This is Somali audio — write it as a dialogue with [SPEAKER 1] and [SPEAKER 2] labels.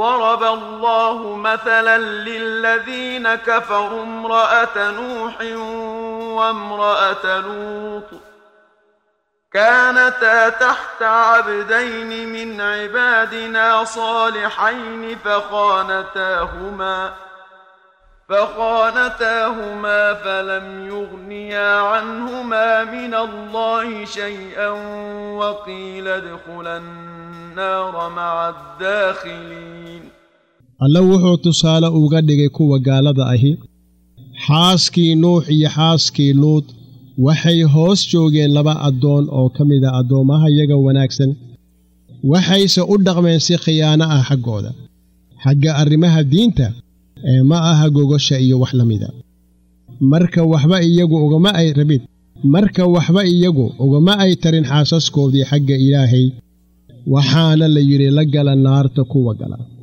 [SPEAKER 1] ضرب الله مثلا للذين كفروا امرأة نوح وامرأة لوط كانتا تحت عبدين من عبادنا صالحين فخانتاهما فخانتاهما فلم يغنيا عنهما من الله شيئا وقيل ادخلا النار مع الداخلين
[SPEAKER 2] alle wuxuu tusaale uga dhigay kuwa gaalada ahi xaaskii nuux iyo xaaskii luud waxay hoos joogeen laba addoon oo ka mid a addoommaha yaga wanaagsan waxayse u dhaqmeen si khiyaano ah xaggooda xagga arrimaha diinta ee ma aha gogosha iyo wax la mida marka waxba iyagu ugama ay rabid marka waxba iyagu ugama ay tarin xaasaskoodii xagga ilaahay waxaana la yidhi la gala naarta kuwa gala